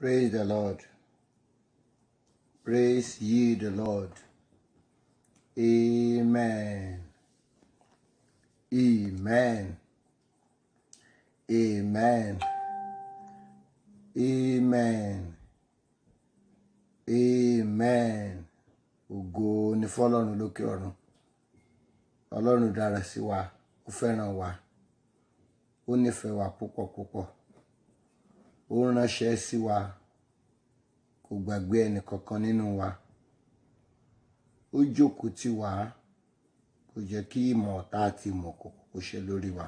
Praise the Lord. Praise ye the Lord. Amen. Amen. Amen. Amen. Amen. Ògo ni fọ́lọ́run lókè ọ̀run. Ọlọ́run dára sí wa, ó fẹ́ràn wa, ó nífẹ̀ẹ́ wa púpọ̀ púpọ̀. Ó ránṣẹ́ sí wa, kò gbàgbé ẹnì kankan nínú wa. Ó jókòó tì wá, kò jẹ́ kí ìmọ̀ ọ̀tá àti ìmọ̀ òkùnkùn kó ṣe lórí wa.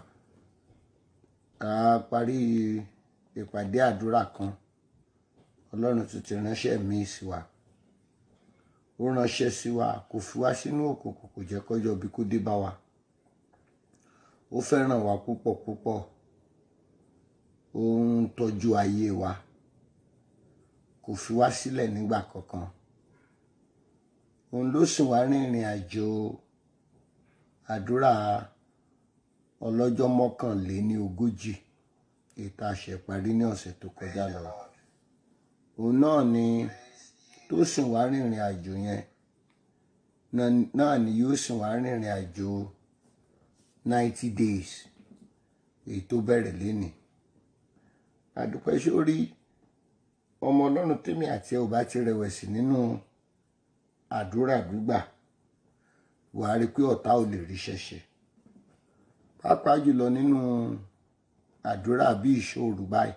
A parí ìpàdé àdúrà kan. Ọlọ́run tún ti ránṣẹ́ míì sí wa. Ó ránṣẹ́ sí wa, kò fi wá sínú òkùnkùn, kò jẹ́ kọ́jọ́ bí kó dé bá wa. Ó fẹ́ràn wa púpọ̀ púpọ̀. Ó ń tọ́jú ayé wa. Kò fi wá sílẹ̀ nígbà kankan. Òun ló sìn wá rin ìrìn àjò àdúrà ọlọ́jọ́ mọ́kànléní ogójì èyí tá a ṣe parí ní ọ̀sẹ̀ tó kọjá lọ. Òun náà ni tó sìn wá rin ìrìn àjò yẹn náà- náà ni yóò sìn wá rin ìrìn àjò ninety days èyí tó bẹ̀rẹ̀ lénìí. Àdúpẹ́ sórí ọmọ Ọlọ́run tèmi àti ẹ ò bá ti rẹ̀wẹ̀sì nínú àdúrà gbígbà wàá rí i pé ọ̀tá ò lè rí ṣẹ̀ṣẹ̀ pàápàá jùlọ nínú àdúrà bí ìṣòro báyìí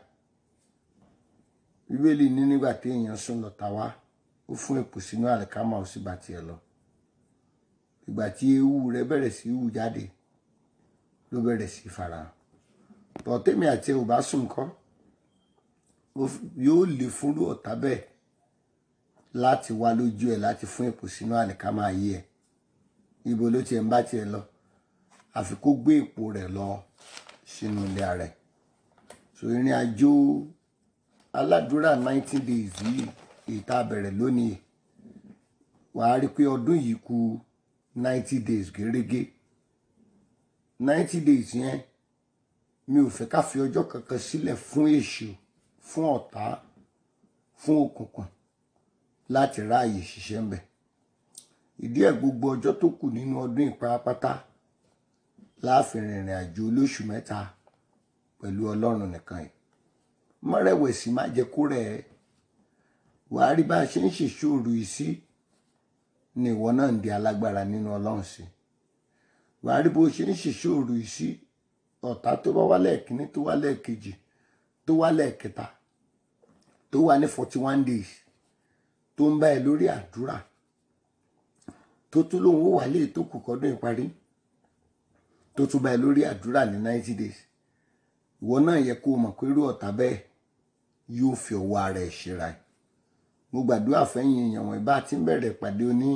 bíbélì ní nígbà tí èèyàn sùn lọ́tà wá ó fún èpò sínú àlìkámà ó sì bá tiẹ̀ lọ ìgbà tí ewu rẹ̀ bẹ̀rẹ̀ sí í hù jáde ló bẹ̀rẹ̀ sí í farahàn tọ́ tèmi àti ẹ ò bá sùn kọ́ ó f- yóò lè fúnrú ọ̀tá bẹ́ẹ̀ láti wá lójú ẹ̀ láti fún èpò sínú àlìkámà ayé ẹ̀ ibo ló tiẹ̀ ń bá tiẹ̀ lọ àfi kó gbé èpò rẹ̀ lọ sínú ilé ara ẹ̀ so ìrìn àjò aládùúrà nineteen days yìí èyí tá a bẹ̀rẹ̀ lónìí wàá rí i pé ọdún yìí kù ninety days gẹ́rẹ́gẹ́ ninety days yẹn mi ò fẹ́ ká fi ọjọ́ kankan sílẹ̀ fún èṣù fún ọ̀tá fún òkùnkùn láti ráàyè ṣiṣẹ́ ń bẹ̀ ìdí ẹ̀ gbogbo ọjọ́ tó kù nínú ọdún ìparapátá láàfin rìnrìn àjò olóṣù mẹ́ta pẹ̀lú ọlọ́run nìkan yìí mọ́rẹ̀wẹ̀sì má jẹ́ kó rẹ̀ ẹ́ wàá rí bá a ṣe ń ṣèṣòro yìí sí ni ìwọ náà ń di alágbára nínú ọlọ́run sí wàá rí bó ṣe ń ṣèṣòro yìí sí ọ̀tá tó bá wá lẹ́ẹ̀kínní tó wá lẹ́ẹ̀kejì tó wá lẹ́ẹ̀kẹta tó wá ní forty one days tó ń bá ẹ lórí àdúrà tó tún lóun ó wà lé tó kù kọ́dún ìparí tó tún bá ẹ lórí àdúrà ní ninety days ìwọ náà yẹ kó o mọ̀ pé irú ọ̀tá bẹ́ẹ̀ yóò fi ọwọ́ ara ẹ̀ ṣera ẹ̀ mo gbàdúrà fẹ́yìn èèyàn wọn bá ti ń bẹ̀rẹ̀ ìpàdé oní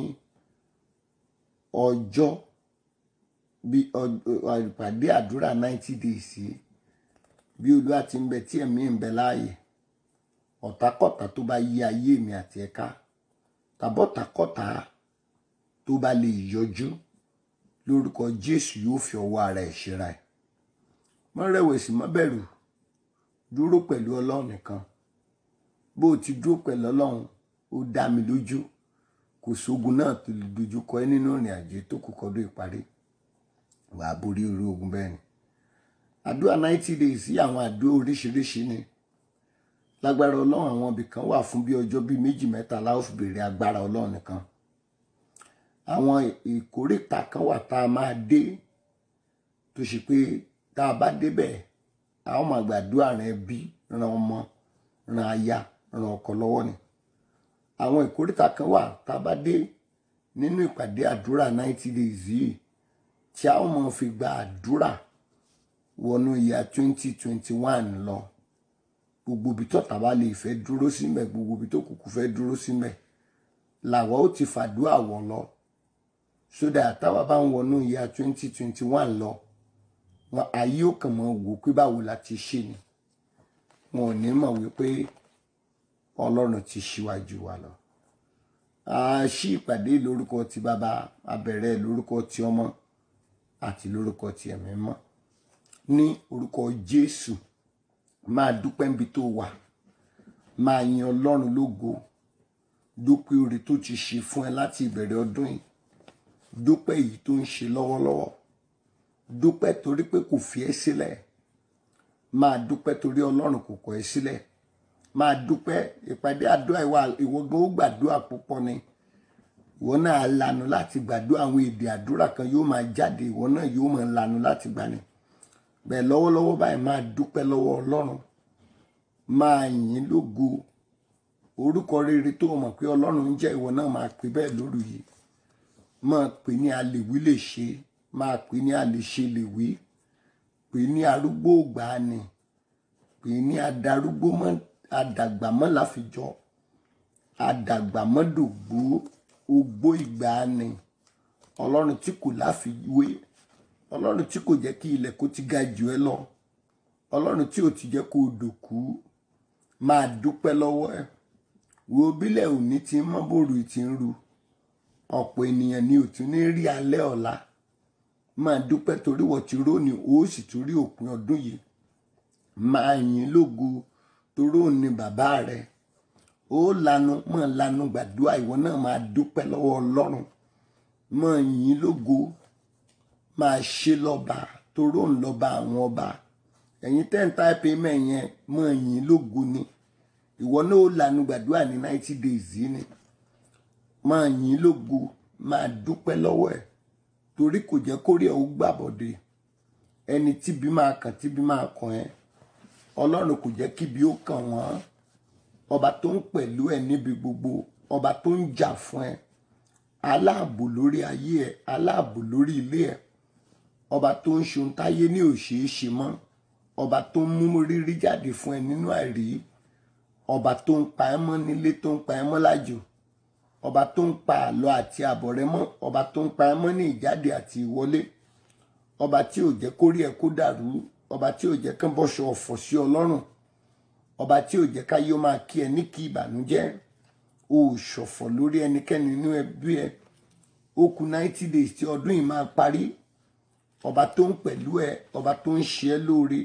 ọjọ́ bí ọ- ọ- ìpàdé àdúrà ninety days yìí bí olúwa ti ń bẹ tí ẹ̀mí ń bẹ láàyè ọ̀tàkọ̀tà tó bá yí ayé mi àti ẹ̀ka tàbọ̀tàkọ̀tà tó bá lè yọjú lórúkọ jésù yóò fi ọwọ́ ara ẹ̀ ṣera ẹ̀ má rẹ̀wẹ̀sì má bẹ̀rù dúró pẹ̀lú ọlọ́run nìkan bó o ti dúró pẹ̀lú ọlọ́run ó dá mi lójú kò sógun náà tó lè dojú kọ ẹ́ nínú ìrìn àjò tó kù kọ́dún ìparí wà á borí irú ogun bẹ́ẹ̀ ni àdúrà ninety days sí àwọn àdúrà oríṣiríṣi ni lágbára ọlọ́run àwọn ibì kan wà fún bí ọjọ́ bíi méjì mẹ́ta la ó fi béèrè agbára ọlọ́run nìkan àwọn ìkórìtà kan wà tá a máa dé tó ṣe pé tá a bá débẹ̀ a ó máa gbàdúrà ràn ẹbí ran ọmọ ran aya ran ọkọ lọ́wọ́ ni àwọn ìkórìtà kan wà tá a bá dé nínú ìpàdé àdúrà ninety days yìí tí a ó máa fi gba àdúrà wọnú ìyá twenty twenty one lọ gbogbo ibi tó tàbá lè fẹ́ dúró síbẹ̀ gbogbo ibi tó kùkù fẹ́ dúró síbẹ̀ làwa ó ti fàdúrà wọ̀ lọ sódà táwa bá ń wọnú ìyá twenty twenty one lọ wọn ayé ó kàn mọ́ wò pé báwo la ti ṣe ni wọn ò ní mọ̀ wípé ọlọ́run ti ṣíwájú wa lọ a ṣí ìpàdé lórúkọ ti bàbá abẹ̀rẹ̀ lórúkọ ti ọmọ àti lórúkọ ti ẹ̀mí mọ́ ní orúkọ jésù máa dúpẹ́ níbi tó wà máa yin ọlọ́run lógo dúpẹ́ oore tó ti ṣe fún ẹ láti ìbẹ̀rẹ̀ ọdún yìí dúpẹ́ èyí tó ń ṣe lọ́wọ́lọ́wọ́ dúpẹ́ torí pé kò fi ẹ́ sílẹ̀ máa dúpẹ́ torí ọlọ́run kò kọ̀ ẹ́ sílẹ̀ máa dúpẹ́ ìpàdé àdúrà ìwà ìwọ gan ó gbàdúrà púpọ̀ ni ìwọ náà lanu láti gbàdúrà àwọn èdè àdúrà kan yóò máa jáde ìwọ náà yóò máa lanu láti gbà ni bẹ́ẹ̀ lọ́wọ́lọ́wọ́ báyìí máa dúpẹ́ lọ́wọ́ ọlọ́run máa yìn lógo orúkọ rere tó mọ̀ pé ọlọ́run ń jẹ́ ìwọ náà máa pè bẹ́ẹ̀ lóru yìí máa pè ní alèwí lè ṣe máa pè ní alèṣe lè wí pè ní arúgbó ògbàanì pè ní adarúgbó mọ́ adàgbà mọ́ láfijọ́ adàgbà mọ́ dògbó ogbó ìgbàanì ọlọ́run tí kò láfiwé ọlọ́run tí kò jẹ́ kí ilẹ̀ kó ti ga jù ẹ́ lọ ọlọ́run tí ò ti jẹ́ kó o dòkú máa dúpẹ́ lọ́wọ́ ẹ̀ wo bílẹ̀ òní ti ń mọ́ bòrò ti ń ru ọ̀pọ̀ ènìyàn ni ò tún ní rí alẹ́ ọ̀la máa dúpẹ́ torí wọ́n ti róni ó sì tún rí òpin ọdún yìí máa yìn lógo torí òun ni bàbá rẹ ó lanu máa lanu gbàdúrà ìwọ náà máa dúpẹ́ lọ́wọ́ ọlọ́run máa yìn lógo máa ṣe lọ́ba torí òun lọ́ba àwọn ọba ẹ̀yin ten type amen yẹn máa yìn lógo ni ìwọ náà ó lanu gbàdúrà ní ninety days yìí ni máa yìn lógo máa dúpẹ́ lọ́wọ́ ẹ̀ torí kò jẹ́ kórè ẹ̀ ó gbàbọ̀dé ẹni tíbi máa kàn tíbi máa kàn ẹ́ ọlọ́run kò jẹ́ kíbi ó kàn wọ́n ọba tó ń pẹ̀lú ẹ̀ níbi gbogbo ọba tó ń jà fún ẹ aláàbò lórí ayé ẹ aláàbò lórí ilé ẹ ọba tó ń ṣe ohun táyé ní òṣèéṣe mọ́ ọba tó ń mú rírí jáde fún ẹ nínú àìrí ọba tó ń pa ẹ́ mọ́ nílé tó ń pa ẹ́ mọ́ lájò ọba tó ń pa àlọ àti àbọ̀ rẹ mọ́ ọba tó ń pa ẹ́ mọ́ ní ìjáde àti ìwọlé ọba tí ò jẹ́ kórí ẹ kó dàrú ọba tí ò jẹ́ kán bọ́ṣọ ọ̀fọ̀ sí ọlọ́run ọba tí ò jẹ́ káyé ó máa kí ẹ ní kí ìbànújẹ́ o ò ṣọ̀fọ̀ lórí ẹnikẹ́ni nínú ẹbí ẹ ó kù ninety days tí ọdún yìí máa parí ọba tó ń pẹ̀lú ẹ ọba tó ń ṣe ẹ́ lóore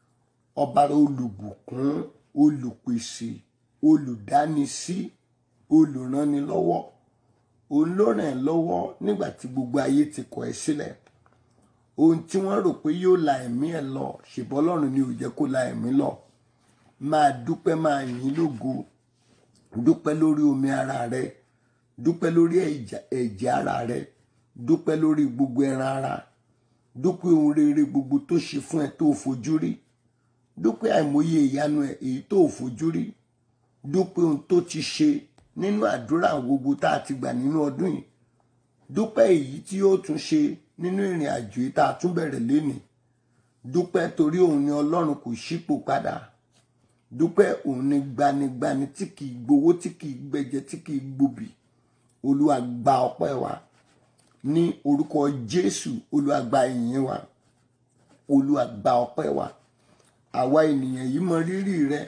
ọba olùbùkún olùpèsè olùdánisí olùrànilọ́wọ́ òun ló ràn ẹ́ lọ́wọ́ nígbà tí gbogbo ayé ti kọ̀ ẹ́ sílẹ̀ ohun tí wọ́n rò pé yóò la ẹ̀mí ẹ̀ lọ ṣùgbọ́n ọlọ́run ni ò jẹ́ kó la ẹ̀mí lọ máa dúpẹ́ máa yìn lógo dúpẹ́ lórí omi ara rẹ dúpẹ́ lórí ẹ̀jẹ̀ ara rẹ dúpẹ́ lórí gbogbo ẹran ara dúpẹ́ ohun rere gbogbo tó ṣe fún ẹ tó fojú rí dúpẹ́ àìmọye ìyanu ẹ èyí tó fojú rí dúpẹ́ ohun tó ti ṣe nínú àdúrà gbogbo tá a ti gbà nínú ọdún yìí dúpẹ́ èyí tí yóò tún ṣe nínú ìrìn àjò yìí tá a tún bẹ̀rẹ̀ lénìí dúpẹ́ torí òun ni ọlọ́run kò ṣípò padà dúpẹ́ òun ni gbanigbani tí kì í gbowó tí kì í gbẹjẹ tí kì í gbòbì olúwa gba ọpẹ́ wa ní orúkọ jésù olúwa gba ìyìn wa olúwa gba ọpẹ́ wa àwa ènìyàn yìí mọ rírì rẹ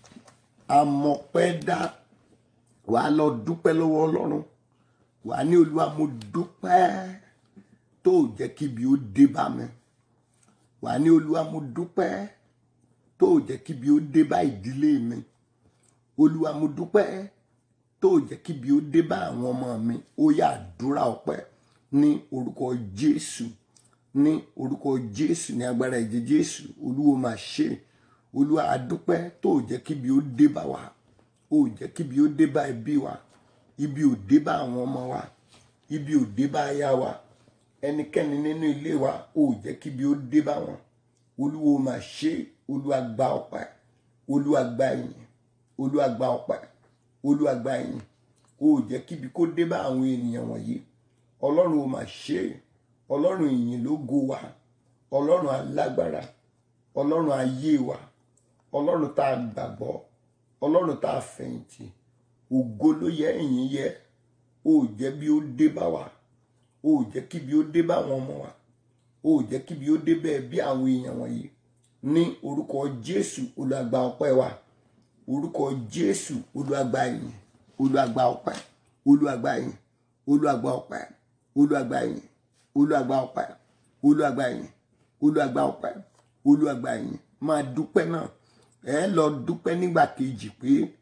amọpẹ́ dá wàá lọ dúpẹ́ lọ́wọ́ ọlọ́run wàá ní olúwa mo dúpẹ́ tó jẹ́ kí ibi ó dé bá mi wàá ní olúwa mo dúpẹ́ tó jẹ́ kí ibi ó dé bá ìdílé mi olúwa mo dúpẹ́ tó jẹ́ kí ibi ó dé bá àwọn ọmọ mi ó yá àdúrà ọpẹ́ ní orúkọ jésù ní orúkọ jésù ní agbára ẹ̀jẹ̀ jésù olúwo máa ṣe olúwa àdúpẹ́ tó jẹ́ kí ibi ó dé bá wa ó jẹ́ kí ibi ó dé bá ẹbí wa ibi ò dé bá àwọn ọmọ wa ibi ò dé bá aya wa ẹnikẹ́ni nínú ilé wa ó jẹ́ kí ibi ó dé bá wọn olúwo máa ṣe olúwa gba ọpẹ́ olúwa gba ìyìn olúwa gba ọpẹ́ olúwa gba ìyìn ó jẹ́ kí ibi kó dé bá àwọn ènìyàn wọ̀nyí ọlọ́run ó máa ṣe ọlọ́run ìyìn ló go wa ọlọ́run alágbára ọlọ́run ayé wa ọlọ́run tá a gbàgbọ́ ọlọ́run tá a fẹ̀yìntì ògo ló yẹ ìyìn yẹ ó jẹ́ bí ó dé bá wa ó jẹ́ kí bí ó dé bá àwọn ọmọ wa ó jẹ́ kí bí ó dé bẹ́ẹ̀ bí àwọn èèyàn wọ̀nyí ní orúkọ jésù olùgbà ọpẹ́ wa orúkọ jésù olùgbà ìyìn olùgbà ọpẹ́ olùgbà ìyìn olùgbà ọpẹ́ olùgbà ìyìn olùgbà ọpẹ́ olùgbà ìyìn olùgbà ọpẹ́ olùgbà ìyìn máa dúpẹ́ náà ẹ lọ dúpẹ́ nígbà kejì pé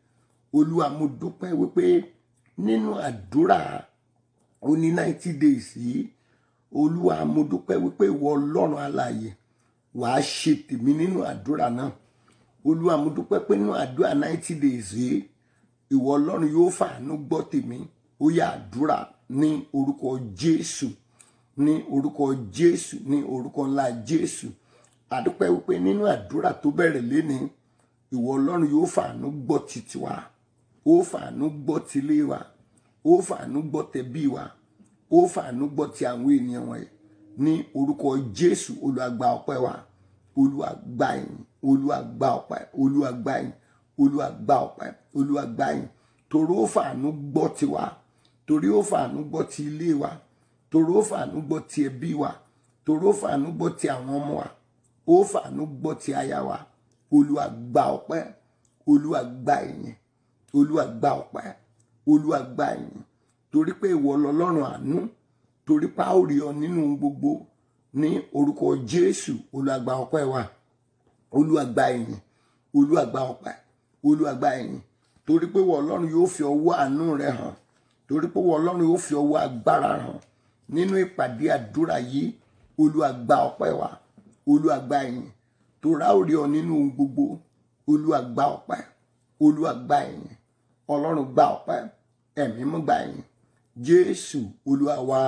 olúwa mo dúpẹ́ wípé nínú àdúrà oní ninety days yìí olúwa mo dúpẹ́ wípé ìwọ ọlọ́run alààyè wàá ṣe tèmi nínú àdúrà náà olúwa mo dúpẹ́ pé nínú àdúrà ninety days yìí ìwọ ọlọ́run yóò fàánú gbọ́ tèmi ó yá àdúrà ní orúkọ jésù ní orúkọ jésù ní orúkọ ńlá jésù àdúpẹ́ wípé nínú àdúrà tó bẹ̀rẹ̀ lénìí ìwọ ọlọ́run yóò fàánú gbọ́ títí wa ó fàánú gbọ́ tilé wa ó fàánú gbọ́ tẹbí wa ó fàánú gbọ́ ti àwọn ènìyàn wọ̀nyí ní orúkọ jésù olùwàgbà ọpẹ́ wa olùwàgbà yìí olùwàgbà ọpẹ́ olùwàgbà yìí olùwàgbà ọpẹ́ olùwàgbà yìí torí ó fàánú gbọ́ tiwa torí ó fàánú gbọ́ ti ilé wa torí ó fàánú gbọ́ ti ẹbí wa torí ó fàánú gbọ́ ti àwọn ọmọ wa ó fàánú gbọ́ ti aya wa olúwa gba ọpẹ́ olúwa gba ìyìn olúwa gba ọpẹ́ olúwa gba ìyìn torí pé ìwọ lọ́lọ́run àánú torí pé a ó rí ọ nínú gbogbo ní orúkọ jésù olúwa gba ọpẹ́ wa olúwa gba ìyìn olúwa gba ọpẹ́ olúwa gba ìyìn torí pé ìwọ ọlọ́run yóò fi ọwọ́ àánú rẹ hàn torí pé ìwọ ọlọ́run yóò fi ọwọ́ agbára hàn nínú ìpàdé àdúrà yìí olúwa gba ọpẹ́ wa olúwa gba ìyìn torá ò rí ọ nínú ohun gbogbo olúwa gba ọpẹ́ olúwa gba ìyìn ọlọ́run gba ọpẹ́ ẹ̀mí mọ́ gba ìyìn jésù olúwa wa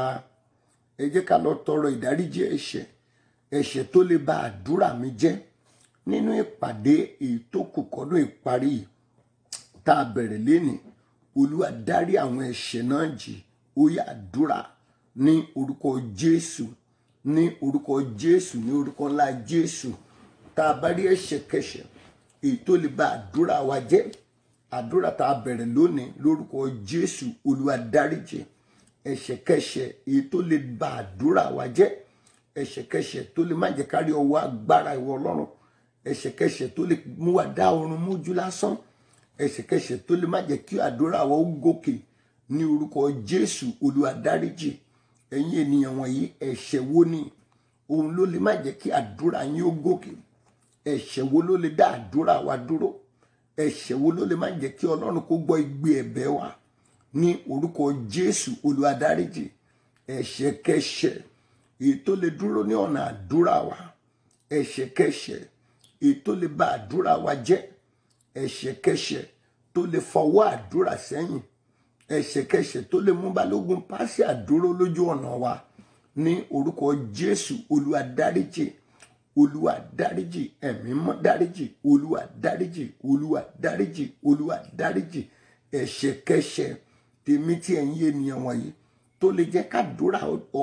ẹ jẹ́ ká lọ tọrọ ìdáríjì ẹ̀ṣẹ̀ ẹ̀ṣẹ̀ tó lè ba àdúrà mi jẹ́ nínú ìpàdé èyí tó kù kọ́dún ìparí yìí tá a bẹ̀rẹ̀ lénìí olúwa dárí àwọn ẹ̀ṣẹ̀ náà jì ó yá àdúrà ní orúkọ jésù ní orúkọ jésù ní orúkọ ńlá jésù tá a bá rí ẹ̀ṣẹ̀kẹ́ṣẹ̀ èyí tó lè ba àdúrà wa jẹ́ àdúrà tá a bẹ̀rẹ̀ lónìí lórúkọ jésù olúwa dáríjì ẹ̀ṣẹ̀kẹ́ṣẹ̀ èyí tó lè ba àdúrà wa jẹ́ ẹ̀ṣẹ̀kẹ́ṣẹ̀ tó lè má jẹ́ kárí ọwọ́ agbára ìwọ ọlọ́run ẹ̀ṣẹ̀kẹ́ṣẹ̀ tó lè mú wa dá oorun mójú lásán ẹ̀ṣẹ̀kẹ́ṣẹ̀ tó lè má jẹ́ kí àdúrà wa ó gòkè ní orúkọ jésù olúwa dáríjì ẹ̀yin ènìyàn wọ̀nyí ẹ̀ṣẹ̀ wo ni òun ló lè má jẹ́ kí àdúrà yín ó gòkè ẹ̀ṣẹ̀ wo ló lè dá àdúrà wa dúró ẹ̀ṣẹ̀ wo ló lè má jẹ́ kí ọlọ́run kó gbọ́ igbe ẹ̀bẹ̀ wa ní orúkọ jésù olúwa dáríjì ẹ̀ṣẹ̀kẹ́ṣẹ̀ èyí tó lè dúró ní ọ̀nà àdúrà wa ẹ̀ṣẹ̀kẹ́ṣẹ̀ èyí tó lè bà àdúrà wa jẹ́ ẹ̀ṣẹ̀kẹ́ṣẹ̀ tó lè fọwọ́ àdúrà sẹ́yìn ẹ̀ṣẹ̀kẹ́ṣẹ̀ tó lè mú balógun pàṣẹ àdúró lójú ọ̀nà wa ní orúkọ jésù olúwa dáríjì olúwa dáríjì ẹ̀mí mọ́ dáríjì olúwa dáríjì olúwa dáríjì olúwa dáríjì ẹ̀ṣẹ̀kẹ́ṣẹ̀ tèmi tí ẹ̀yin ènìyàn wọ̀nyí tó lè jẹ́ kádùúrà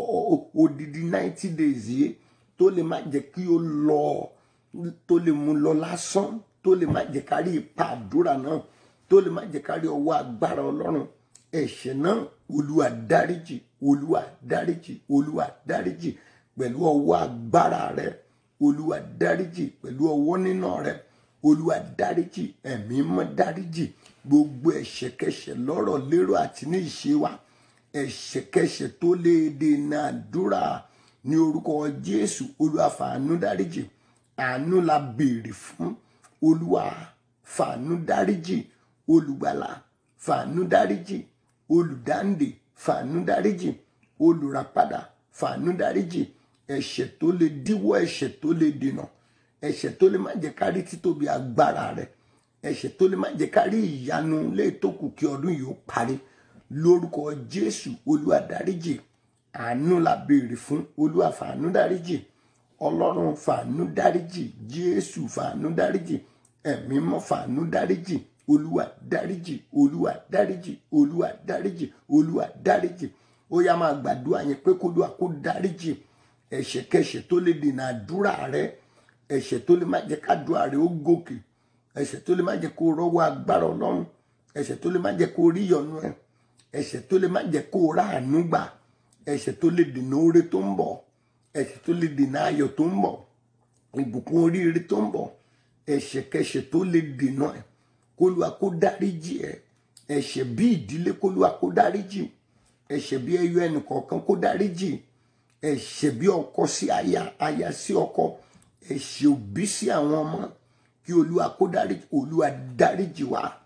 odidi ninety days yìí tó lè má jẹ́ kí ó lọ tó lè mú lọ lásán tó lè má jẹ́ kárí ipa àdúrà náà tó lè má jẹ́ kárí ọwọ́ agbára ọlọ́run ẹ̀ṣẹ̀ náà olúwa dáríjì olúwa dáríjì olúwa dáríjì pẹ̀lú ọwọ́ agbára rẹ olúwa dáríjì pẹ̀lú ọwọ́ nínà rẹ olúwa dáríjì ẹ̀mí mọ́ dáríjì gbogbo ẹ̀ṣẹ̀kẹ́ṣẹ̀ lọ́rọ̀ lérò àti ní ìṣe wa ẹ̀ṣẹ̀kẹ́ṣẹ̀ tó lè dènà àdúrà ní orúkọ jésù olúwa fàánú dáríjì àánú la béèrè fún olúwa fàánú dáríjì olùgbàlà fàánú dáríjì olùdáǹdè fàánú dáríjì olùràpadà fàánú dáríjì ẹ̀ṣẹ̀ tó lè díwọ́ ẹ̀ṣẹ̀ tó lè dènà ẹ̀ṣẹ̀ tó lè má jẹ́ kárí títóbi agbára rẹ̀ ẹ̀ṣẹ̀ tó lè má jẹ́ kárí ìyanu léètókù kí ọdún yìí ó parí lórúkọ jésù olúwa dáríjì àánú la béèrè fún olúwa fàánú dáríjì ọlọ́run fàánú dáríjì jésù fàánú dáríjì ẹ̀mí mọ́ fàánú dáríjì olúwa dáríjì olúwa dáríjì olúwa dáríjì olúwa dáríjì ó yá máa gbàdúrà yẹn pé kólúwa kó dáríjì ẹ̀ṣẹ̀kẹ́ṣẹ̀ tó lè dènà àdúrà rẹ ẹ̀ṣẹ̀ tó lè má jẹ́ kádùá rẹ ó gòkè ẹ̀ṣẹ̀ tó lè má jẹ́ kó rọ́wọ́ agbára ọlọ́run ẹ̀ṣẹ̀ tó lè má jẹ́ kó rí ìyọ́nú ẹ̀ ẹ̀ṣẹ̀ tó lè má jẹ́ kó ráàánú gbà ẹ̀ṣẹ̀ tó lè dènà oore tó ń bọ̀ ẹ̀ṣẹ̀ tó lè dènà ayọ̀ tó ń bọ̀ ìbùkún oríire tó ń bọ̀ ẹ̀ṣẹ̀kẹ́ṣẹ̀ tó lè dènà ẹ̀ kólúwa kó dáríjì ẹ̀ ẹ̀ṣẹ̀ bí ìdílé kólúwa kó dáríjì ẹ̀ṣẹ̀ bí ẹyọ ẹnìkọ̀ọ̀kan kó dáríjì ẹ̀ṣẹ̀ bí ọkọ sí aya aya sí ọkọ ẹ̀ṣẹ̀ òbí sí àwọn ọmọ kí olúwa kó dáríjì olúwa dáríjì wá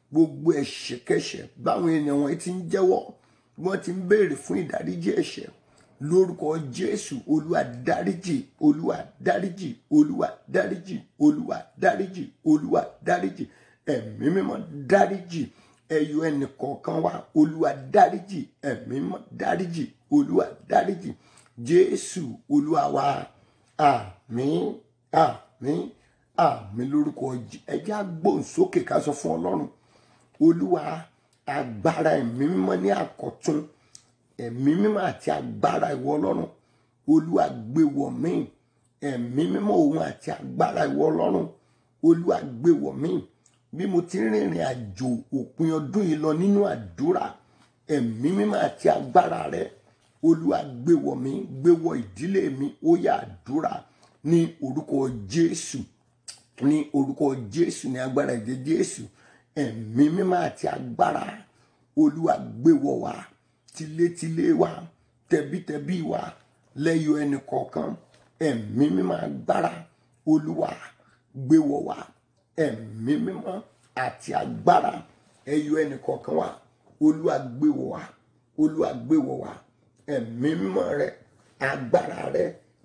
gbogbo ẹ̀ṣẹ̀kẹ́ṣẹ̀ báwọn ènìyàn wọn ti ń jẹ́wọ́ wọ́n ti ń béèrè fún ìdáríjì ẹ̀ṣẹ̀ lórúkọ jésù olúwa dáríjì olúwa dáríjì olúwa dáríjì olúwa dáríjì olúwa dáríjì ẹ̀mí mímọ́ dáríjì ẹyọ ẹnì kọ̀ọ̀kan wa olúwa dáríjì ẹ̀mí mímọ́ dáríjì olúwa dáríjì jésù olúwa wa àmín àmín àmín lórúkọ ẹjẹ agbóhùnsókè ká sọ fún ọlọ́run olúwa agbára ẹ̀mí mímọ́ ní àkọ́tún ẹ̀mí mímọ́ àti agbára ìwọ ọlọ́run olúwa gbé wọ̀ mí ẹ̀mí mímọ́ òun àti agbára ìwọ ọlọ́run olúwa gbé wọ̀ mí bí mo ti rìnrìn àjò òpin ọdún yìí lọ nínú àdúrà ẹ̀mí mímọ́ àti agbára rẹ olúwa gbé wọ̀ mí gbé wọ̀ ìdílé mi ó yá àdúrà ní orúkọ jésù ní orúkọ jésù ní agbára ìdè jésù ẹ̀mí mímọ́ àti agbára olúwa gbé wọ̀ wá tilétilé wa tẹbítẹbí wa lẹ́yọ ẹnì kọ̀ọ̀kan ẹ̀mí mímọ́ agbára olúwa gbé wọ̀ wá ẹ̀mí mímọ́ àti agbára ẹyọ ẹnì kọ̀ọ̀kan wa olúwa gbé wọ̀ wá olúwa gbé wọ̀ wá ẹ̀mí mímọ́ rẹ agbára rẹ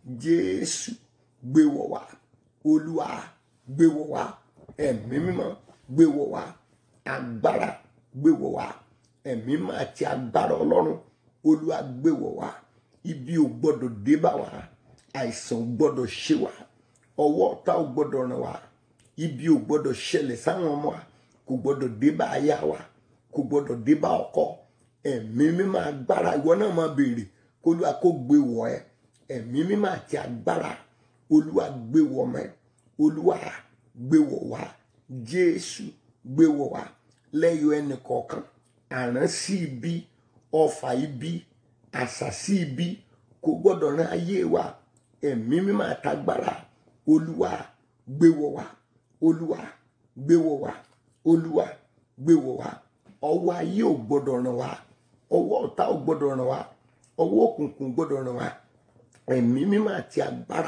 jésù gbé wọ̀ wá olúwa gbé wọ̀ wá ẹ̀mí mímọ́ gbé wọ̀ wá agbára gbé wọ̀ wá ẹ̀mí mímọ́ àti agbára ọlọ́run olúwa gbé wọ̀ wá ibi ò gbọ́dọ̀ dé bá wa àìsàn ò gbọ́dọ̀ ṣe wá ọwọ́ ọ̀tá ò gbọ́dọ̀ ràn wá ibi ò gbọ́dọ̀ ṣẹlẹ̀ sáwọn ọmọ wa kò gbọ́dọ̀ dé bá aya wa kò gbọ́dọ̀ dé bá ọkọ ẹ̀mí mímọ́ agbára ìwọ náà máa béèrè kó olúwa kó gbé wọ̀ ẹ́ ẹ̀mí mímọ́ àti agbára olúwa gbé wọ̀ mẹ́ olúwa gbé wọ̀ wá jésù gbé wọ̀ wá lẹ́yọ ẹnì kọ̀ọ̀kan àrán sí ibi ọfà ibi àṣà sí ibi kò gbọ́dọ̀ rán ayé wa ẹ̀mí mímọ́ àtagbára olúwa gbé wọ̀ wá olúwa gbé wọ̀ wá olúwa gbé wọ̀ wá ọwọ́ ayé ò gbọ́dọ̀ ràn wá ọwọ́ ọ̀tá ò gbọ́dọ̀ ràn wá ọwọ́ òkùnkùn gbọ́dọ̀ ràn wá ẹ̀mí mímọ́ àti agbára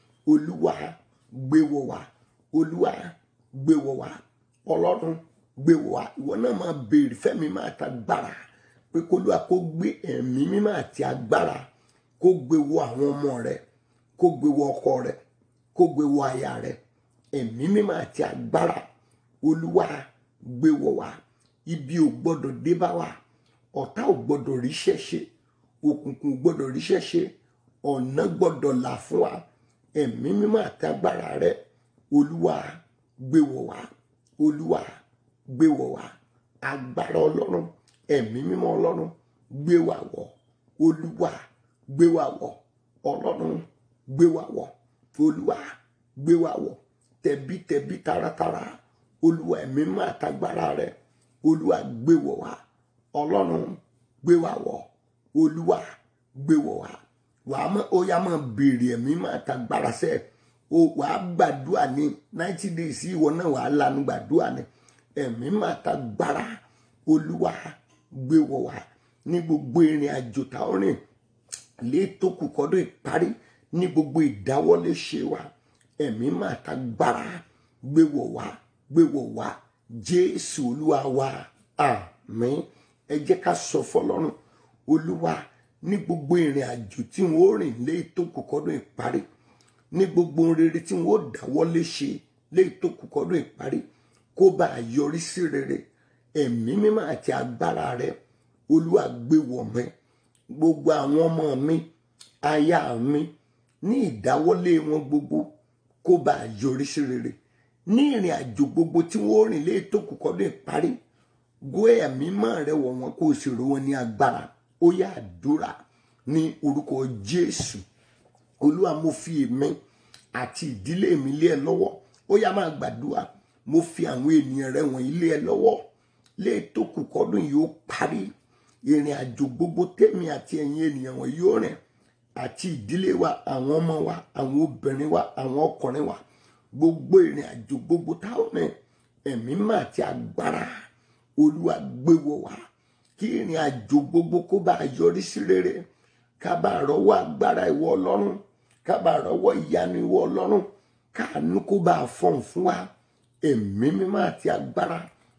olúwa gbé wọ̀ wá olúwa gbé wọ̀ wá ọlọ́run gbé wọ̀ wá ìwọ náà máa béèrè fẹ́mi máa ta gbára pé kólúwa kó gbé ẹ̀mí mímọ́ àti agbára kó gbé wọ àwọn ọmọ rẹ kó gbé wọ ọkọ rẹ kó gbé wọ aya rẹ ẹ̀mí mímọ́ àti agbára olúwa gbé wọ̀ wá ibi ò gbọ́dọ̀ dé bá wa ọ̀tá ò gbọ́dọ̀ ríṣẹ́ ṣe òkùnkùn ò gbọ́dọ̀ ríṣẹ́ ṣe ọ̀nà gbọ́dọ̀ là fún wa ẹ̀mí mímọ́ àti agbára rẹ olúwa gbé wọ̀ wá olúwa gbé wọ̀ wá agbára ọlọ́run ẹ̀mí mímọ́ ọlọ́run gbé wa wọ̀ olúwa gbé wa wọ̀ ọlọ́run gbé wa wọ̀ olúwa gbé wa wọ̀ tẹ̀bítẹ̀bí taratara olúwa ẹ̀mí mímọ́ àtagbára rẹ olúwa gbé wọ̀ wá ọlọ́run gbé wa wọ̀ olúwa gbé wọ̀ wá wàá mọ ó yá máa béèrè ẹ̀mí máa ta gbára sẹ́ o wàá gbàdúrà ní ninety days ìwọ náà wàá lanu gbàdúrà ní ẹ̀mí máa ta gbára olúwa gbé wọ̀ wá ní gbogbo ìrìn àjò tá ó rìn létò kù kọ́dọ̀ ìparí ní gbogbo ìdáwọ́lé ṣe wa ẹ̀mí máa ta gbára gbé wọ̀ wá gbé wọ̀ wá jésù olúwa wa àmín ẹ jẹ́ ká sọ fọlọ́run olúwa ní gbogbo ìrìn àjò tí wọn ó rìn lé tó kù kọ́dún ìparí ní gbogbo ohun rere tí wọn ó dáwọ́lé ṣe lé tó kù kọ́dún ìparí kó bá a yọrí sí rere ẹ̀mí mímọ́ àti agbára rẹ olúwa gbé wọ̀ mí gbogbo àwọn ọmọ mi aya mi ní ìdáwọ́lé wọn gbogbo kó bá a yọrí sí rere ní ìrìn àjò gbogbo tí wọn ó rìn lé tó kù kọ́dún ìparí gbé ẹ̀mí mọ́ rẹ wọ̀ wọn kó o sì rò wọn ní agbára ó yá àdúrà ní orúkọ jésù olúwa mo fi èmi àti ìdílé mi lé ẹ lọ́wọ́ ó yá máa gbàdúrà mo fi àwọn ènìyàn rẹ wọ̀nyí lé ẹ lọ́wọ́ lé tó kù kọ́dún yìí ó parí ìrìn àjò gbogbo tèmi àti ẹ̀yin ènìyàn wọ̀nyí ó rìn àti ìdílé wa àwọn ọmọ wa àwọn obìnrin wa àwọn ọkùnrin wa gbogbo ìrìn àjò gbogbo táwọn rìn ẹ̀mí mà àti agbára olúwa gbé wọ̀ wá kí ìrìn àjò gbogbo kó bá yọrí sí rere ká bá rọ́wọ́ agbára ìwọ ọlọ́run ká bá rọ́wọ́ ìyanu ìwọ ọlọ́run káàánú kó bá fọ̀n fún wa ẹ̀mí mímọ́ àti agbára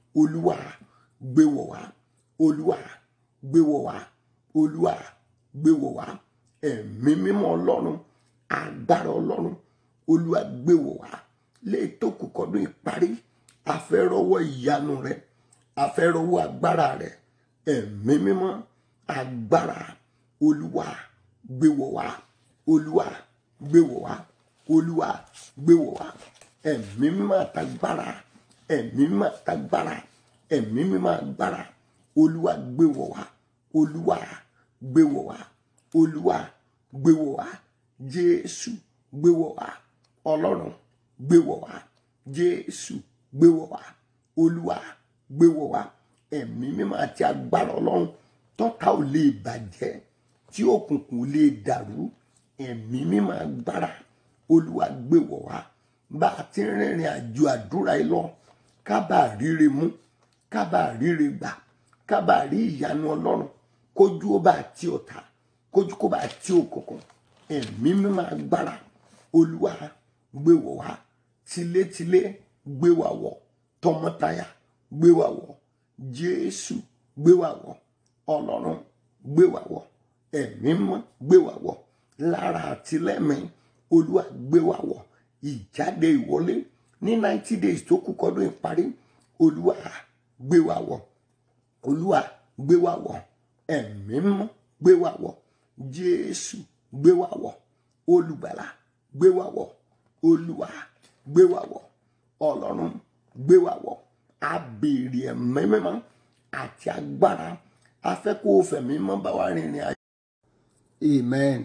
olúwa gbé wọ̀ wá olúwa gbé wọ̀ wá olúwa gbé wọ̀ wá ẹ̀mí mímọ́ ọlọ́run agbára ọlọ́run olúwa gbé wọ̀ wá lè tó kù kọ́dún ìparí afẹ́rọ́wọ́ ìyanu rẹ afẹ́rọ́wọ́ agbára rẹ ẹ̀mí mímọ́ agbára olúwa gbé wọ̀ wá olúwa gbé wọ̀ wá olúwa gbé wọ̀ wá ẹ̀mí mímọ́ àtagbára ẹ̀mí mímọ́ àtagbára ẹ̀mí mímọ́ agbára olúwa gbé wọ̀ wá olúwa gbé wọ̀ wá olúwa gbé wọ̀ wá jésù gbé wọ̀ wá ọlọ́run gbé wọ̀ wá jésù gbé wọ̀ wá olúwa gbé wọ̀ wá ẹ̀mí mímọ́ àti agbára ọlọ́run tọ́ta ò lè bàjẹ́ tí òkùnkùn ò lè dàrú ẹ̀mí mímọ́ agbára olúwa gbé wọ̀ wá bá a ti rìnrìn àjò àdúrà yìí lọ ká bá a ríre mú ká bá a ríre gbà ká bá a rí ìyanu ọlọ́run kójú ó bá a ti ọ̀tá kójú kó bá a ti òkùnkùn ẹ̀mí mímọ́ agbára olúwa gbé wọ̀ wá tilétilé gbé wá wọ̀ tọmọtaya gbé wá wọ̀ jésù gbé wá wọ̀ ọlọ́run gbé wá wọ̀ ẹ̀mí mọ́ gbé wá wọ̀ lára àti lẹ́mìí olúwa gbé wá wọ̀ ìjáde ìwọlé ní ninety days tó kù kọ́dún ìparí olúwa gbé wá wọ̀ olúwa gbé wá wọ̀ ẹ̀mí mọ́ gbé wá wọ̀ jésù gbé wá wọ̀ olùgbàlà gbé wá wọ̀ olúwa gbé wá wọ̀ ọlọ́run gbé wá wọ̀ abèrè ẹ̀mí mímọ́ àti agbára afẹ́ kó o fẹ̀mí mọ́ bá wa rìnrìn àjò. amen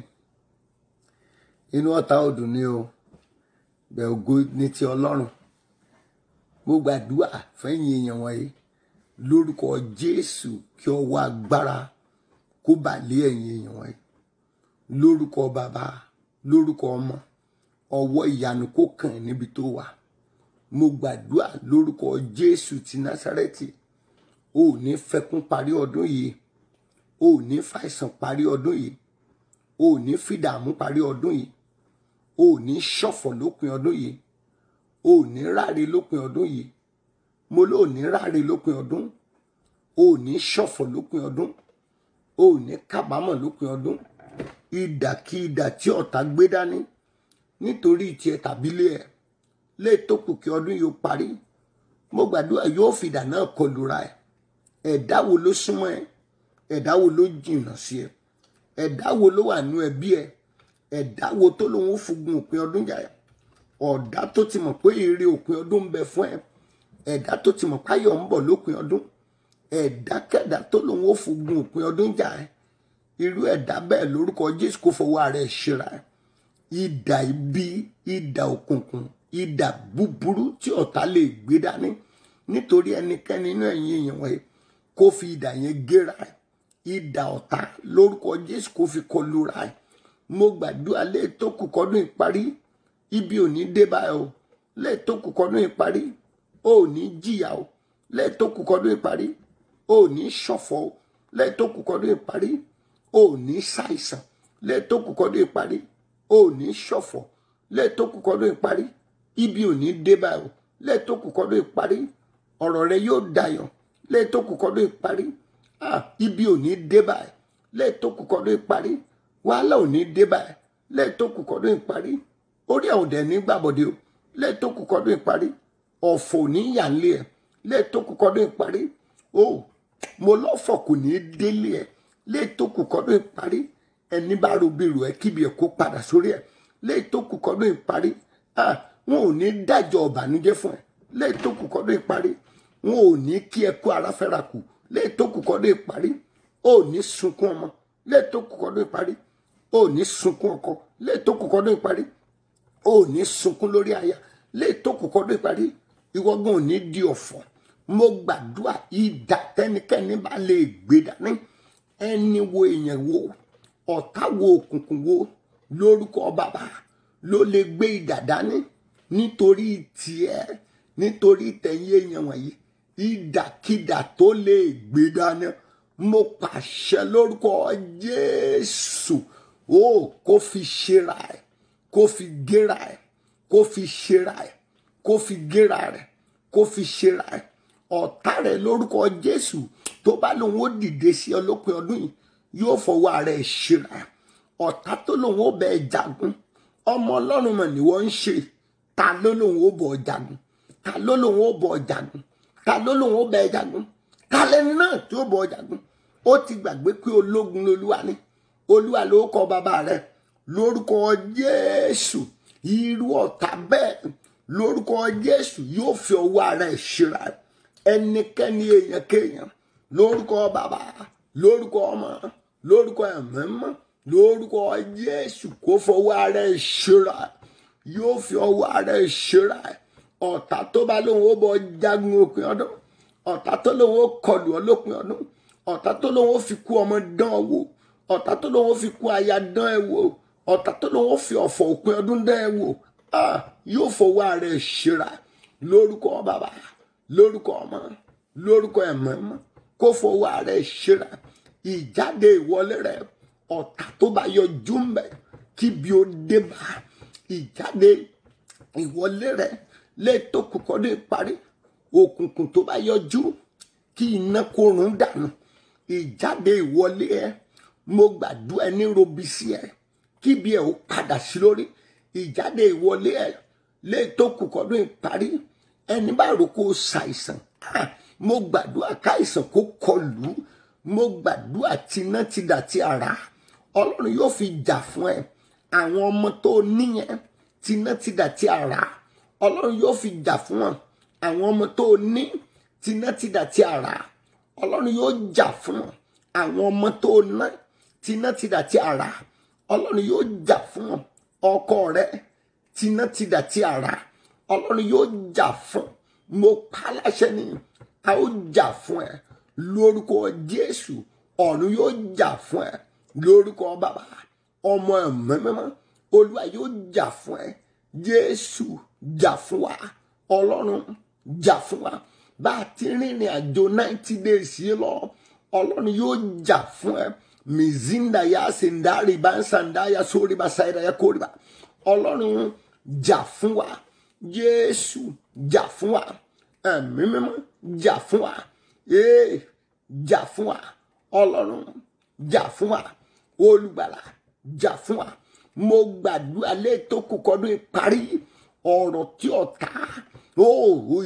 inú ọ̀tá ọdún ni o bẹ̀ ògo ní ti ọlọ́run mo gbàdúrà fẹ́yìn èèyàn wọ̀nyí lórúkọ jésù kí ọwọ́ agbára kó bà lé ẹ̀yìn èèyàn wọ̀nyí lórúkọ bàbá lórúkọ ọmọ ọwọ́ ìyanu kó kàn ẹ́ níbi tó wà mo gbàdúrà lórúkọ jésù ti násárẹ́tì o ò ní fẹkún parí ọdún yìí o ò ní fàìsàn parí ọdún yìí o ò ní fìdààmú parí ọdún yìí o ò ní ṣọ̀fọ̀ lópin ọdún yìí o ò ní ráre lópin ọdún yìí mo ló ò ní ráre lópin ọdún o ò ní ṣọ̀fọ̀ lópin ọdún o ò ní kábàámọ̀ lópin ọdún ìdàkídà tí ọ̀tá gbé dání nítorí tiẹ̀ tàbí lé ẹ̀ lè tó kù kí ọdún yóò parí mo gbàdúrà yóò fìdà náà kọlura ẹ̀ ẹ̀dá wo ló súnmọ́ ẹ ẹ̀dá wo ló jìnnà sí ẹ ẹ̀dá wo ló wà nú ẹbí ẹ ẹ̀dá wo tó lóun ó fugun òpin ọdún jà ẹ ọ̀dá tó ti mọ̀ pé èrè òpin ọdún ń bẹ fún ẹ ẹ̀dá tó ti mọ̀ páyọ̀ ń bọ̀ lópin ọdún ẹ̀dákẹ́dá tó lóun ó fugun òpin ọdún jà ẹ irú ẹ̀dá bẹ́ẹ̀ lórúkọ Jésù kó fọwọ́ ara ẹ̀ ṣera ẹ idà ibi idà òkùnkùn idà búburú tí ọ̀tá lè gbé dání nítorí ẹnikẹ́ni inú ẹ̀yìn èèyàn wọ̀nyí kó fi idà yẹn gé ra ẹ idà ọ̀tá lórúkọ Jésù kó fi kọlu ra ẹ mo gbàdúrà lè tó kù kọ́dún ìparí ibi ò ní dé báyìí o lè tó kù kọ́dún ìparí o ò ní jìyà o lè tó kù kọ́dún ìparí o ò ní ṣọ̀fọ̀ o lè tó kù kọ́dún ìparí o ò ní ṣàìsàn lè tó kù kọ́dún ìparí o ò ní ṣọ̀fọ̀ lè tó kù kọ́dún ìparí ibi ò ní dé báyìí o lè tó kù kọ́dún ìparí ọ̀rọ̀ rẹ yóò dayọ̀ lè tó kù kọ́dún ìparí ah ibi ò ní dé báyìí lè tó kù kọ́dún ìparí wàhálà ò ní dé báyìí lẹ́ẹ̀tọ́ kù kọ́dún ìparí orí àwọn ọ̀dẹ̀ ní gbàbọ̀dé o lẹ́ẹ̀tọ́ kù kọ́dún ìparí ọ̀fọ̀ ò ní yà ń lé ẹ̀ lẹ́ẹ̀tọ́ kù kọ́dún ìparí o mo lọ́fọ̀ kò ní délé ẹ̀ lẹ́ẹ̀tọ́ kù kọ́dún ìparí ẹni bá robìrò ẹ kíbi ẹ̀ kó padà sórí ẹ̀ lẹ́ẹ̀tọ́ kù kọ́dún ìparí ah wọn ò ní dájọ́ ọ̀bànújẹ́ fún ẹ lẹ́ẹ̀tọ́ kù kọ́dún ìparí wọn ò ní kí ẹ kú ara fẹ́ra kù lẹ́ẹ̀tọ́ kù kọ́dún ìparí o ò ní sunkún ọmọ lẹ́ẹ̀tọ́ kù kọ́dún ìparí o ò ní sunkún ọkọ lẹ́ẹ̀tọ́ kù kọ́dún ìparí o ò ní sunkún lórí aya lẹ́ẹ̀tọ́ kù kọ́dún ìparí ìwọ́gbọ́n ò ní di ọ̀fọ̀ mo gbàdúrà ìdá tẹnikẹ́ni bá lè gbé dání ẹni wo èèyàn wo ọ̀tá wo òkùnkùn wo lórúkọ bàbá ló lè gbé ìdá dání nítorí tiẹ̀ nítorí tẹ̀yìn èèyàn wọ̀nyí ìdàkidà tó lè gbé dání mo pàṣẹ lórúkọ Jésù ó kó fi ṣera ẹ kó fi gera ẹ kó fi ṣera ẹ kó fi gera rẹ kó fi ṣera ẹ ọ̀tá rẹ̀ lórúkọ jésù tó bá lòun ó dìde sí ọ lópin ọdún yìí yóò fọwọ́ ara ẹ̀ ṣera ọ̀tá tó lòun ó bẹ ẹ jagun ọmọ ọlọ́run mọ̀ ni wọ́n ń ṣe ta ló lòun ó bọ̀ ọ jagun ta ló lòun ó bọ̀ ọ jagun ta ló lòun ó bẹ ẹ jagun ta lẹni náà tí ó bọ̀ ọ jagun ó ti gbàgbé pé ológun lolúwa ni olúwa ló kọ bàbá rẹ̀ lórúkọ jésù irú ọ̀tá bẹ́ẹ̀ lórúkọ jésù yóò fi ọwọ́ ara ẹ̀ ṣera ẹnikẹ́ni èèyàn kéèyàn lórúkọ bàbá lórúkọ ọmọ lórúkọ ẹ̀mẹ́mọ́ lórúkọ jésù kó fọwọ́ ara ẹ̀ ṣera yóò fi ọwọ́ ara ẹ̀ ṣera ọ̀tá tó bá lóun ó bọ jagun òpin ọdún ọ̀tá tó lóun ó kọlù ọ lópin ọdún ọ̀tá tó lóun ó fi kú ọmọ dán ọ wò ọ̀tá tó lóun ó fi kú aya dán ẹ wò ọ̀tá tó lóun ó fi ọ̀fọ̀ òpin ọdún dán ẹ wò ah, yóò fọwọ́ ara ẹ̀ ṣera lórúkọ bàbá lórúkọ ọmọ lórúkọ ẹ̀mọ́mọ́ kó fọwọ́ ara ẹ̀ ṣera ìjáde ìwọlé rẹ ọ̀tá tó bá yọjú ń bẹ̀ kíbi ó dé bá ìjáde ìwọlé rẹ lẹ́ẹ̀tọ́ kọ́kọ́ dé parí òkùnkùn tó bá yọjú kí iná kó run dànù ìjáde ìwọlé ẹ mo gbàdúrà ẹni robi sí ẹ kíbi ẹ ó padà sí lórí ìjáde ìwọlé ẹ lẹ́ẹ̀tọ́ kọ́kọ́ dé parí ẹni bá rò kó ṣàìsàn ah, mo gbàdúrà káìsàn kó kọlù mo gbàdúrà tiná ti dà tí ara ọlọ́run yóò fi jà fún ẹ àwọn ọmọ tó níyẹn tiná ti dà tí ara ọlọ́run yóò fi jà fún wọn àwọn ọmọ tó ní tiná ti dà tí ara ọlọ́run yóò jà fún wọn àwọn ọmọ tó ná tiná ti dà tí ara ọlọ́run yóò jà fún wọn ọkọ rẹ tiná ti dà tí ara ọlọ́run yóò jà fún mo pa á láṣẹ ni a ó jà fún ẹ lórúkọ jésù ọ̀run yóò jà fún ẹ lórúkọ bàbá ọmọ ẹ̀mẹ́mẹ́mọ́ olúwa yóò jà fún ẹ jésù jà fún wa ọlọ́run jà fún wa bá a ti rìnrìn àjò ninety days yìí lọ ọlọ́run yóò jà fún ẹ mizinda ya sindari bansanda ya sórí ba sáyidá ya kórè ba ọlọ́run jà fún wa jésù jà fún wa ẹ̀mí mímọ́ jà fún wa ee jà fún wa ọlọ́run jà fún wa olùgbàlà jà fún wa mo gbàdúrà lẹ́ẹ̀tọ́ kọ́kọ́dún ìparí ọ̀rọ̀ tí ọ̀tá ooo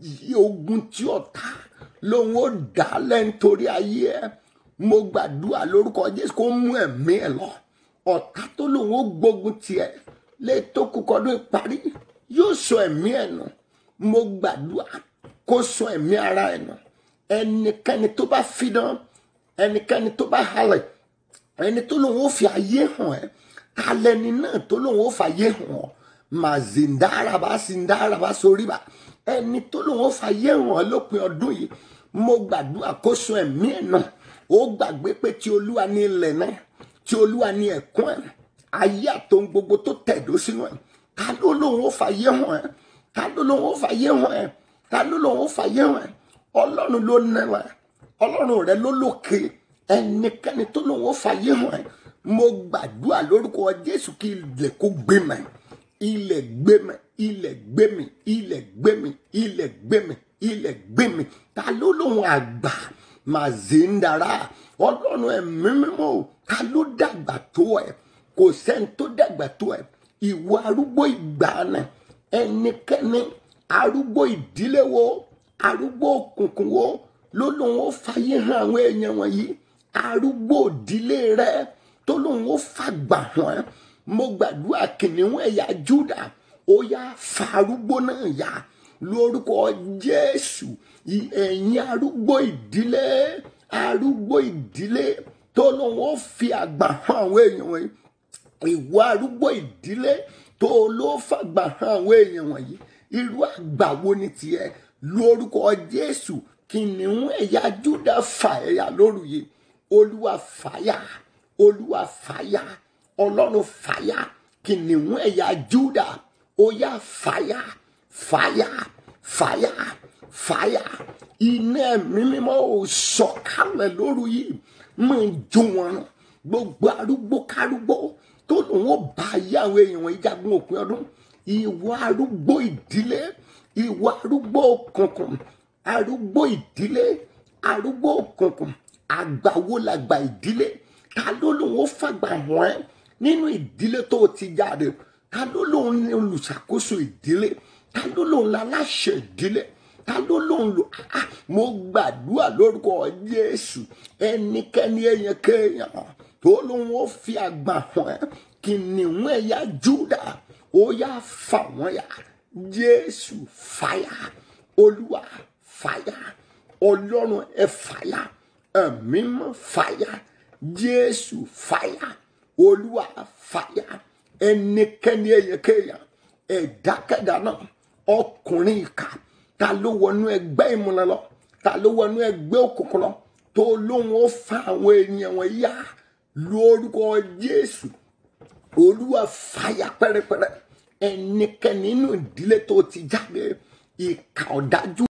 ogun tí ọ̀tá lòun ó dá lẹ́ńtorí ayé ẹ mo gbàdúrà lórúkọ jésù kó mú ẹ̀mí ẹ lọ ọ̀tá tó lòun ó gbógun tiẹ̀ lẹ́ẹ̀tọ́ kọ́kọ́dún ìparí yóò sọ ẹ̀mí ẹ̀ nù mo gbàdúrà kó sọ ẹ̀mí ara ẹ̀ nù ẹnikẹ́ni tó bá fidán ẹnikẹ́ni tó bá halẹ̀ ẹni tó lòun ó fi ayé hàn ẹ́ talẹ́ni náà tó lòun ó fàyè hàn ọ́ mà zindaraba zindaraba sórí bá ẹni tó lòun ó fàyè hàn ọ́ lópin ọdún yìí mo gbàdúrà kó sọ ẹ̀mí ẹ̀ nù ó gbàgbé pé tí olúwa ní ilẹ̀ náà tí olúwa ní ẹ̀kún ẹ̀ ayé àtòun gbogbo tó tẹ̀dó sínú ẹ̀ ta ló lòun ó fàyè hàn ẹ́ ta ló lòun ó fàyè hàn ẹ́ ta ló lòun ó fàyè hàn ẹ́ ọlọ́run ló nẹ́wà ọlọ́run rẹ ló lókè ẹnikẹ́ni tó lòun ó fàyè hàn ẹ́ mo gbàdúrà lórúkọ jésù kí ilẹ̀ kó gbé mẹ́ ilẹ̀ gbé mẹ́ ilẹ̀ gbé mi ilẹ̀ gbé mi ilẹ̀ gbé mi ilẹ̀ gbé mi ta ló lòun àgbà màzíndàrà ọlọ́run ẹ̀mí mímọ́ o ta ló dàgbà tó ẹ kò sẹ́ni tó dàgbà tó ẹ ìwọ arúgbó ìgbà náà ẹnikẹ́ni arúgbó ìdílé wo arúgbó òkùnkùn wo ló lóun ó fàyè hàn àwọn èèyàn wọ̀nyí arúgbó ìdílé rẹ tó lóun ó fàgbà hàn ẹ́ mo gbàdúrà kìnìún ẹ̀yà júdà ó yá fa arúgbó náà yá lórúkọ jésù ẹ̀yin arúgbó ìdílé arúgbó ìdílé tó lóun ó fi àgbà hàn àwọn èèyàn wọ̀nyí ìwọ arúgbó ìdílé tó ló fàgbà hàn àwọn èèyàn wọ̀nyí irú àgbà wo ni tiẹ̀ lórúkọ jésù kìnìún ẹ̀yà júdà fà ẹ̀yà lóru yìí olúwa fàyà olúwa fàyà ọlọ́run fàyà kìnìún ẹ̀yà júdà ó yá fàyà fàyà fàyà fàyà iná ẹ̀mí mímọ́ ò sọ̀kalẹ̀ lóru yìí máa jó wọn rán gbogbo arúgbó kárúgbó tó lòun ó bá ayé àwọn èèyàn wọn jagun òpin ọdún ìwọ arúgbó ìdílé ìwọ arúgbó òkùnkùn arúgbó ìdílé arúgbó òkùnkùn àgbàwo làgbà ìdílé ta ló lóun ó fàgbà hàn ẹ́ nínú ìdílé tó o ti jáde ta ló lóun ní olùṣàkóso ìdílé ta ló lóun láláṣẹ ìdílé ta ló lóun lò á mo gbàdúrà lórúkọ Jésù ẹnikẹ́ni èèyàn kéèyàn tó lóun ó fi àgbà hàn ẹ́ kìnìún ẹ̀yà Júdà ó yá fà wọ́n yá Jésù fàyà Olúwa fàyà Ọlọ́run ẹ fàyà ẹ̀mí mọ́ fàyà Jésù fàyà Olúwa fàyà ẹnikẹ́ni èèyàn kéèyàn ẹ̀dákẹ́dá náà ọkùnrin ìkà ta ló wọnú ẹgbẹ́ ìmúlẹ̀ lọ ta ló wọnú ẹgbẹ́ òkùnkùn lọ tó lóun ó fa àwọn ènìyàn wọn yá lórúkọ Jésù olúwa fàyà pẹ́rẹpẹ́rẹ ẹnikẹ́ni nínú ìdílé tó ti jáde ìkà ọ̀dájú